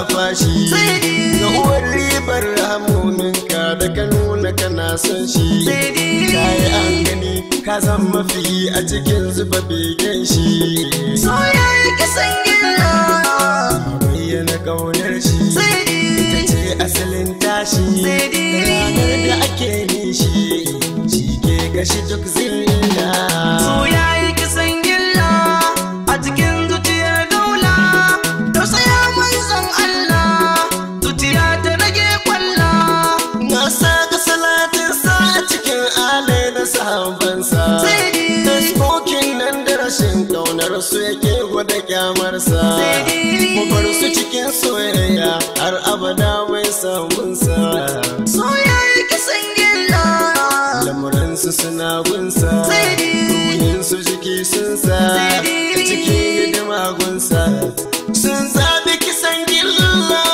fashi ga uwar ribar hamominka da ka nuna kana son shi kayi an gani ka zan mafi a cikin zuba begen shi soyayya kisan gilla bayyana kaunar shi ita ce asalin tashi ranar da ake nishi shi ke gashi duk zilla soyayya kisan gilla a cikin zuciyar daula tausaya manzon Allah zuciya ta rage kwalla na saka salatin sa a cikin alai da sahabbansa Tasbokin nan da rashin kaunar su yake gwada kyamarsa Mu bar su cikin soyayya har abada mai samunsa soyayya kisan gilla Lamuransu suna gunsa Ruhinsu jiki sun sa Cikin hidima gunsa Sun zaɓi kisan gilla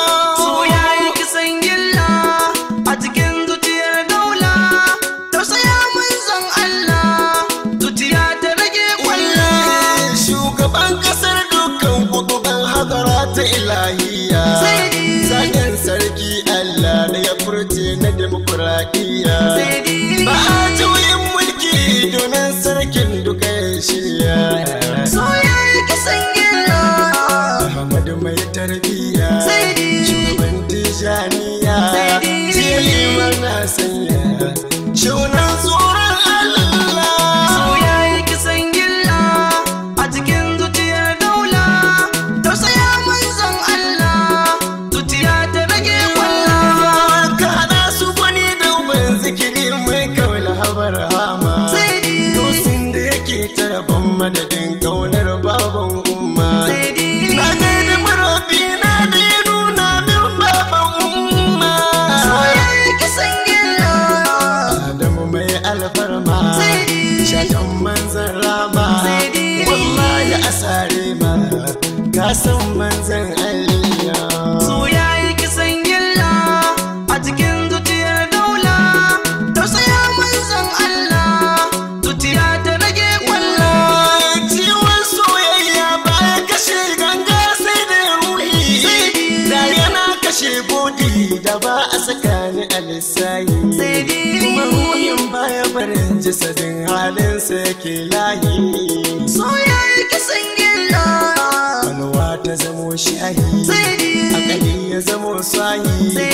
soyayya kisan gilla a cikin zuciyar daula tausaya manzon Allah zuciya ta rage kwalla Shugaban kasar dukkan kutuban hadara ta ilahiya Zagen sarki Allah da ya furce na demokuraɗiyya Ba a juyin mulki domin sarkin duka ya shirya soyayya kisan gilla Muhammadu mai tarbiyya Shugaban tijaniya Jeli mana sanya Shunan tsoron Allah soyayya kisan gilla a cikin zuciyar daula tausaya manzon Allah zuciya ta rage kwalla Ka haɗa su wani domin zikiri mai kawai habar hama Dosin da yake tarafin madadin kaunar baban umma Na gaida marabi na da ya nuna min baban umma soyayya kisan gilla Adamu mai alfarma Shatan manzan rama Wallahi asare ma Ka san manzan Allah soyayya kisan gilla a cikin zuciyar daula tausaya manzon Allah zuciya ta rage kwalla Ciwon soyayya baya kashe ganga sai da ruhi Da yana kashe bodi da ba a tsakani a lissayi Kuma ruhin baya barin jasadin halinsa yake layi soyayya kisan gilla Kalwa ta zamo shahi Akali ya zamo sahi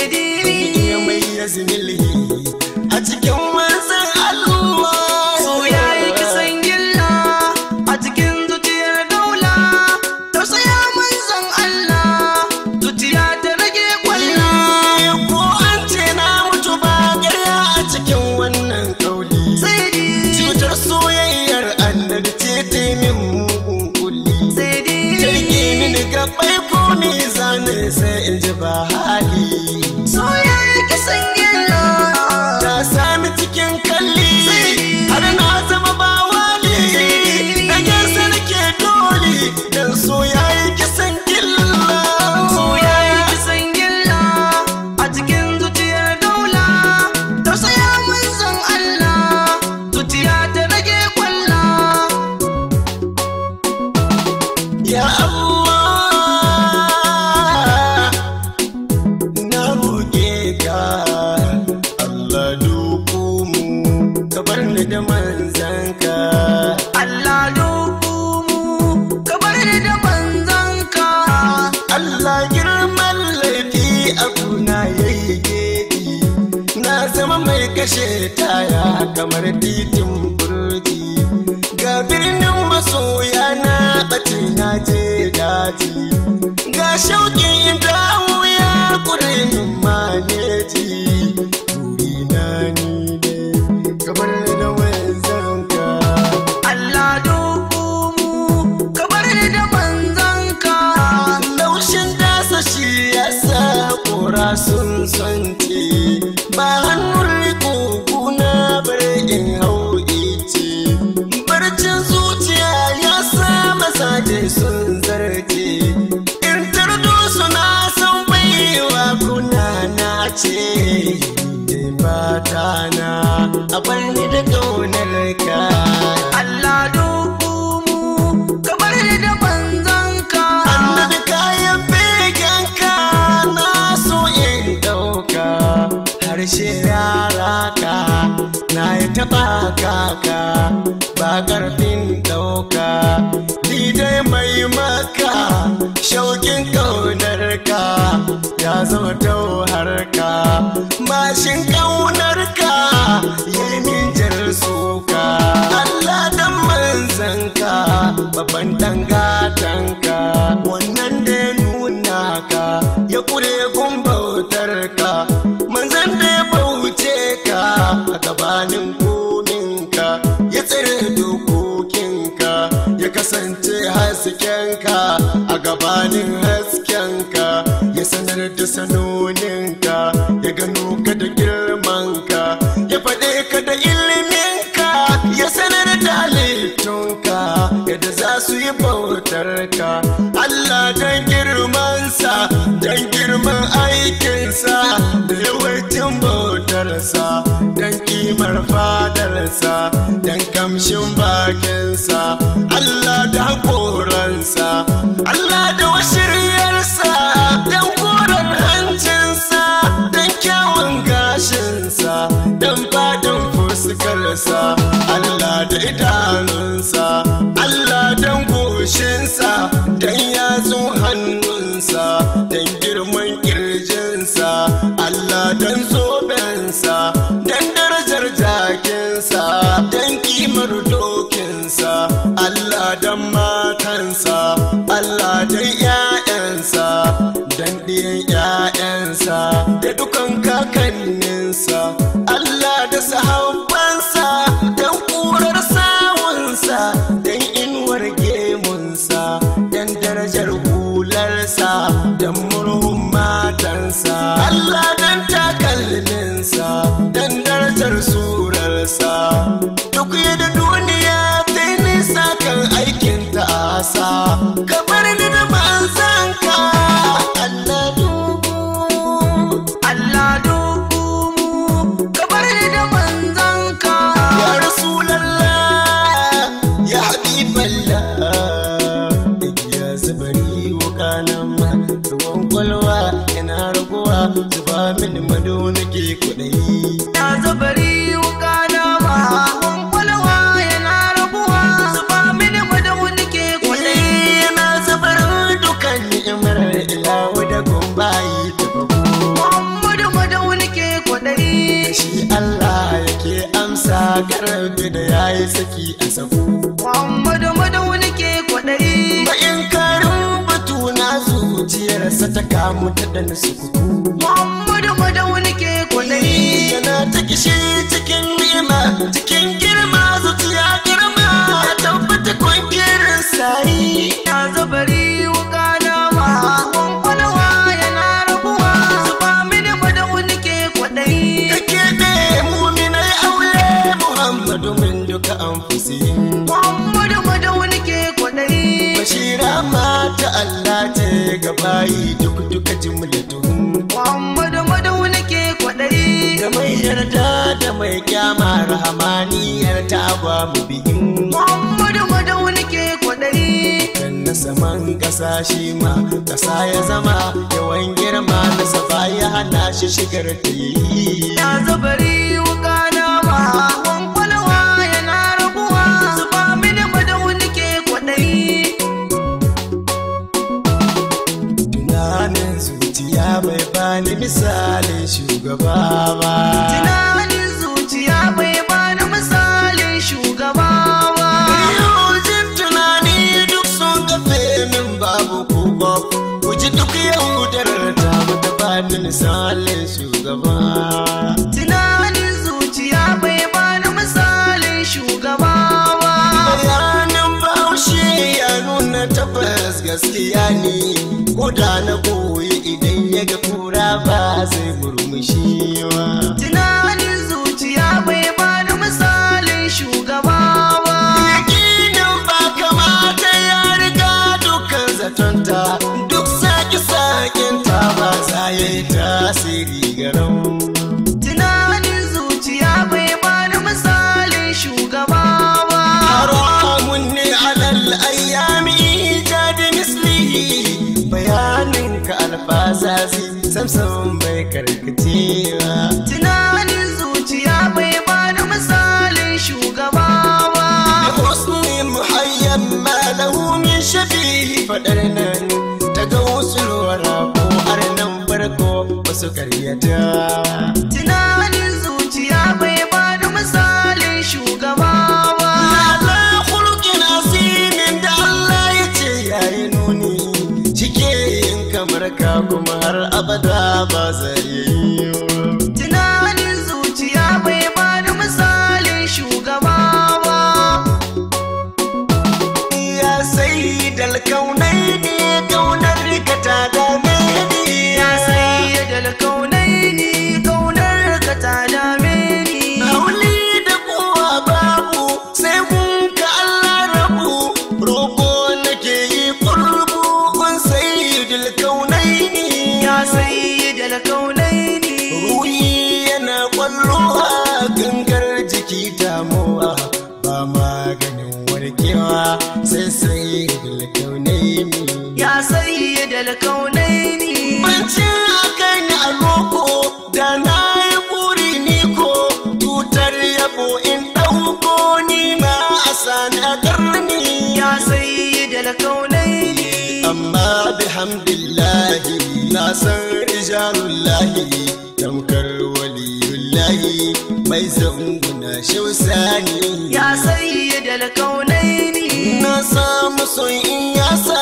iya mai ya zimilhi A cikin wasan Allah soyayya kisan gilla a cikin zuciyar daula tausaya manzon Allah zuciya ta rage kwalla Ko an ce na mutu ba ƙarya a cikin wannan kauli Cutar soyayyar annabi ce ta yi min mugun kulli Jirgi mini gabai ko ni zane sai in ji ba hali soyayya kisan gilla Ta sami cikin kalli har na zama ba wali Da gasa nake dole dan so yayi kisan gilla soyayya kisan gilla a cikin zuciyar daula tausaya manzon Allah zuciya ta rage kwalla Ya Allah na roƙe ka Allah duku mu ka bar ni da manzanka Allah dubu mu ka bar ni da manzanka Allah girman laifi a kuna yayi gedi na zama mai kashe taya kamar titin burji ga birnin masoya na ɓace na je daji ga shauƙin dawo ya kure min maneji burina ni ne kamar da wanzanka Allah dubu mu ka bar ni da manzanka laushin dasa shi ya sa kora sun santi ba hannun riko kuna bar in hau ice barcin zuciya ya sa mazaje sun zarce in tardo suna son baiwa kuna na ce fata na a bar ni da kaunar ka Allah dubu mu ka bar ni da manzanka annabi kayan begenka ba kaka ba karfin dauka ni dai mai maka shaukin kaunarka ya zama tauharka mashin kaunarka yi min jar suka Allah dan manzanka babban dangatanka wannan da ya nuna ka ya kure gun bautarka manzan da ya bauce ka a gabanin kominka ya tsere dokokinka ya kasance haskenka a gabanin haskenka ya sanar da sanoninka ya gano ka da girmanka ya faɗe ka da iliminka ya sanar da halittunka yadda za su yi bautarka Allah don girmansa don girman aikinsa da yawancin bautarsa don kimar fadarsa don kamshin bakinsa Allah da haƙoransa Allah da washiryarsa don koren hancinsa don kyawun gashinsa don fadin fuskarsa Allah da idanunsa Allah don goshinsa don yatsun hannunsa don girman kirjinsa Allah don zobensa don darajar jakinsa don kimar dokinsa Allah don matansa Allah don 'ya'yansa don ɗiyan 'ya'yansa da dukan kakanninsa Allah da sahabbansa don ƙurar sawunsa don inuwar gemunsa don darajar hularsa don murhun matansa Allah don takalminsa don darajar surarsa duk yadda duniya ta nisa kan aikin ta'asa ka bar ni da manzanka Allah dubu Allah dubu mu ka bar ni da manzanka ya rasulallah ya habiballah ya zubari wukanan ma ruwan kwalwa yana raguwa zuba min mado nake kuɗai ya zabari wuka na ma kwalwa yana rabuwa zuba mini madawu nake kwaɗayi yana zubar dukan ni'imar ilawu da gumbayi ta babu Muhammadu madawu nake kwaɗayi shi Allah yake amsa karbi da yayi saki a sabu Muhammadu madawu nake kwaɗayi Bayan karin batu na zuciyarsa ta kamu ta ɗan sukuku Muhammadu madawu nake kwaɗayi yana ta kishi cikin ni'ima cikin girma zuciya girma ya tabbata kwankirin sayi ya zabari wuka na ma kwalwa yana rabuwa zuba mini madawu nake kwaɗayi ka keɓe muminai aure muhammadu min duka an Muhammadu madawu nake kwaɗayi bashira mata Allah ce ga bayi duk duka jimlatu Muhammadu madawu nake kwaɗayi da mai yarda da mai kyama rahamaniyar ta ba mu bihin Muhammadu madawu nake kwaɗayi dan na saman ƙasa shi ma ƙasa ya zama yawan girma na safa ya hana shi shigar ta yi ya zabari wuka na ma kwalwa yana rabuwa zuba mini madawu nake kwaɗayi tunanin zuciya bai bani misalin shugaba ba tunanin zuciya bai bani misalin shugaba ba Yojin tunani duk sun kafe min babu kuka ku ji duk yaudarar ta mata bani misalin shugaba tunanin zuciya bai bani misalin shugaba ba bayanin bahaushe ya nuna tabbas gaskiya ne ko da na koyi idan ya ga kura ba zai murmushi ba tunanin zuciya bai bani misalin shugaba ba yakinin ba kamata ya riga dukkan zatonta duk sake-sakinta ba za ya yi tasiri garau tunanin zuciya bai bani misalin shugaba ba haramun ne alal ayyami jadi mislihi bayanin ka alfazazi samsam bai karkacewa tunanin zuciya bai bani misalin faɗar nan ta ga wasu ruwara ko arnan farko wasu karyata tunanin zuciya bai ba da misalin shugaba ba ala khuluqin asimin da Allah ya ce yayi nuni cike yin kamar ka kuma har abada ba zai yi tunanin zuciya bai ba da misalin shugaba ba ya sai dal kaunai ne kaunar ka ta dame ni ya sayyadal kaunaini kaunar ka ta dame ni Hauli da kowa babu sai mun ka Allah rabu roƙo nake yi kurbu kun sayyidul kaunaini ya sayyadal kaunaini ruhi yana kwallo a gangar jiki damuwa ba maganin warkewa sai sayyidul kaunaini ya sayyadal kaunaini Bance akan a loko da na yi buri ni ko tutar yabo in ɗauko ni ma a sani a ƙarni. ya sayyadal kaunaini Amma bihamdillahi na san rijalullahi tamkar waliyullahi mai zanguna shausani. ya sayyadal kaunaini Na samu son in ya sa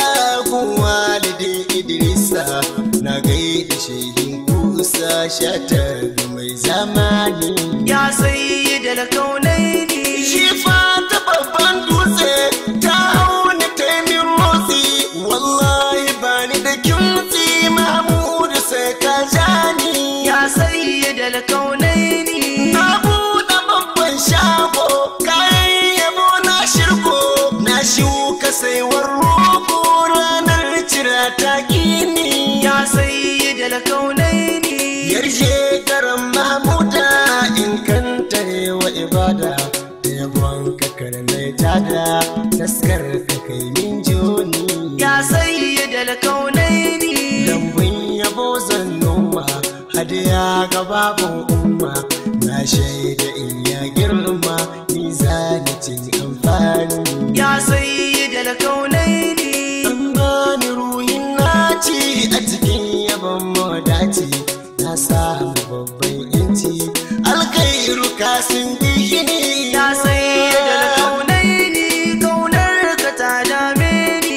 walidin Idrisa na gaida shehin kusa shatar mai zamani. ya sayyadal kaunaini Shi fa ta babban dutse ta hauni ta yi min motsi wallahi ba ni da kimtsi Mahmudu sai ka jani. ya sayyadal kaunaini Na buɗe babban shago kayan yabo na shirko na shuka saiwar rogo ranar cira ta gini ya sayyadal kaunaini yarje garan mahmuda in kan wa ibada da yabon kakar mai tada taskar ka kai min joni ya sayyadal kaunaini lambun yabo zan noma hadiya ga babun umma na shaida in ya girma ni zani cin amfani ya sayyadal kaunaini an bani ruhin naci a cikin yabon mawadaci na samu babban yanci alkairu kasin bihini ya sayyadal kaunaini kaunar ka ta dame ni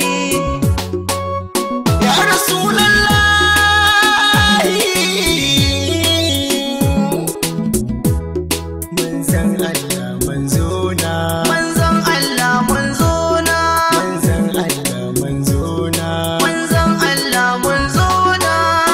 ya rasulallahi manzan Allah manzona manzon Allah manzona manzan Allah manzona manzon Allah manzona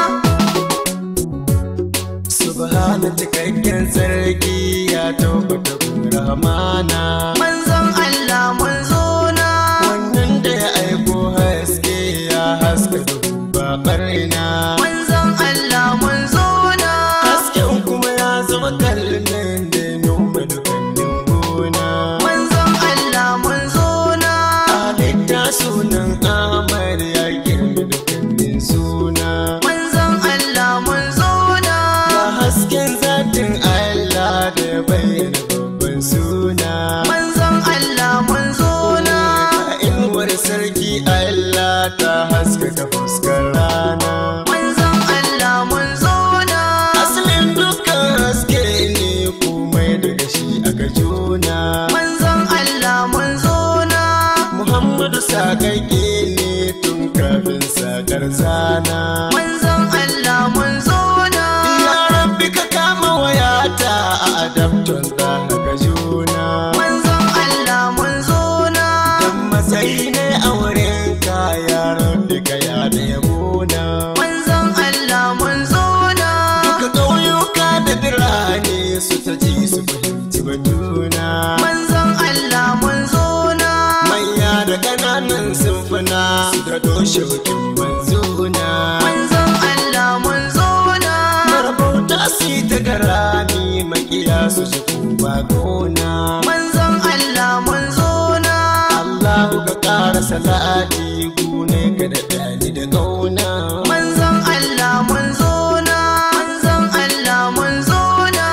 subhana cikakken sarki ya tabbata kun rahmana manzon Allah manzona wannan da ya aiko haske ya haska duhu ba barna manzon Allah manzona hasken kuma ya zama kallon da ya noma dukkanin gona manzon Allah manzona halitta sunan amar ya girma dukkanin suna manzon Allah manzona ga hasken zatin Allah da ya bayyana babban suna manzon Allah manzona Ga inuwar sarki Allah ta haskaka fuskar rana manzon Allah manzona Asalin dukkan haske ne komai daga shi aka juna manzon Allah manzona Muhammadu sakakke ne tun kafin sakar zana manzon Allah manzona Ya rabbi ka kama wayata a adabton da haka juna manzon Allah manzona Dan matsayi ne a wurin ka ya rabbi ka ya da yabona manzon Allah manzona Duka ƙauyuka da birane su ta ji su fahimci batuna manzon Allah manzona Manya da ƙananan simfuna su da doshokin manzuna manzon Allah manzona Marabauta su ta garami makiya su shi kuma gona manzon Allah manzona Allahu ka ƙara salati gune ka da ɗani da ƙauna manzon Allah manzona manzon Allah manzona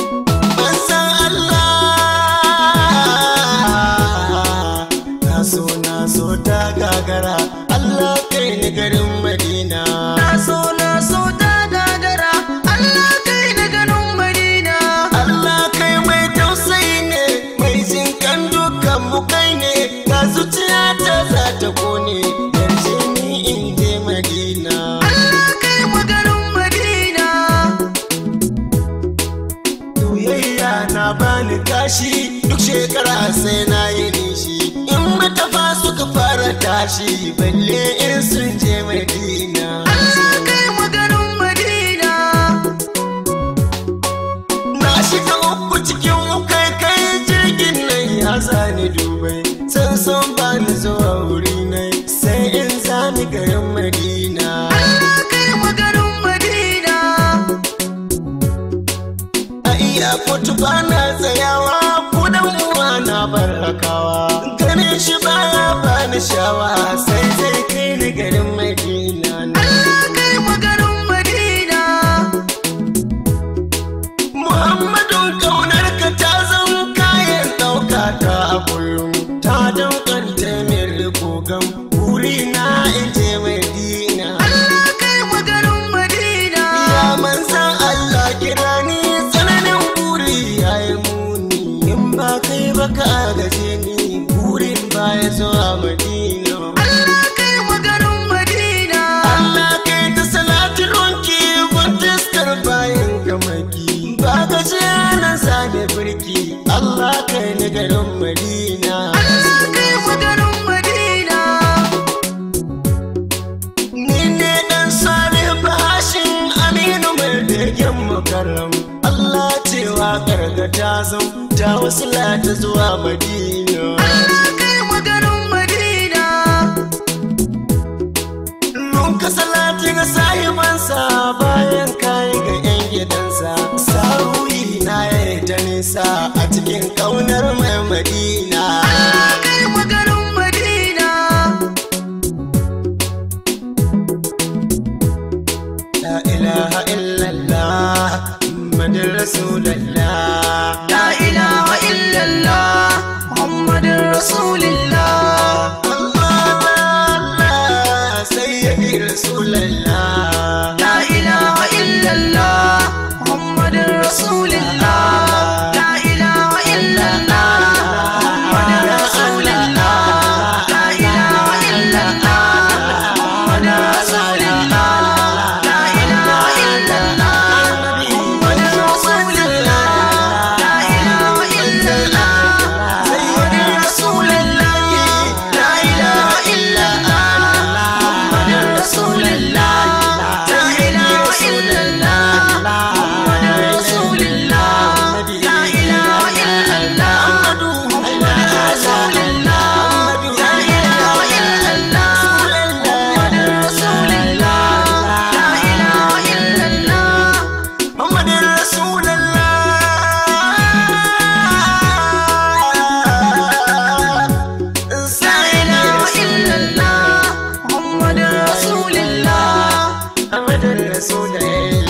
Manzan Allah na so soyayya na bani kashi duk shekara sai na yi nishi in matafa suka fara tashi balle in sun je madina Allah kai maganin Madina na shiga uku cikin ukai kai jirgin nan ya zani dubai san san bani zuwa wuri nai sai in zani garin madina Allah kai maganin Madina a iya kotu bana tsayawa kudan uwa na barakawa ganin shi baya bani shawa sai zai kai ni garin madina Allah kai maganin Madina muhammadun kaunar ka ta zan kayan ɗauka ta a kullum ta daukanta min rikogan wuri na in je madina Allah kai maganin Madina ya manzan allah kira ni tsananin buri ya yi muni in ba kai ba ka gaje ni burin baya zuwa madina Allah kai maganin Madina Allah kai ta salatin wanki gwantaskar bayan gamaki ba gaje nan zane birki Allah kai ni garin Madina Allah kai maganin Madina ni ne dan sani bashin aminu mai begen makaram Allah cewa gargata zan ta wasu ta zuwa Madina Allah kai maganin Madina Nun ka salati ga sahibansa bayan kayi ga 'yan gidansa Saruyi na ya ta nisa a cikin kaunar mai madina Allah kai maganin Madina La ilaha illallah Muhammadin Rasulallah La ilaha illallah Muhammadin Rasulillah Allah Allah Sayyidi Rasulallah La ilaha illallah Muhammadin Rasulillah La ilaha illallah Muhammadin Rasulillah La ilaha illallah Muhammadin Rasulillah La ilaha illallah Muhammadin Rasulillah La ilaha illallah Muhammadin Rasulillah La ilaha illallah Muhammadin Rasulillah La ilaha illallah Muhammadin Rasulillah La ilaha illallah Muhammadin Rasulillah La ilaha illallah Muhammadin Rasulillah La ilaha illallah Muhammadin Rasulallah La ilaha illallah Muhammadin Rasulillah Muhammadin Rasulallah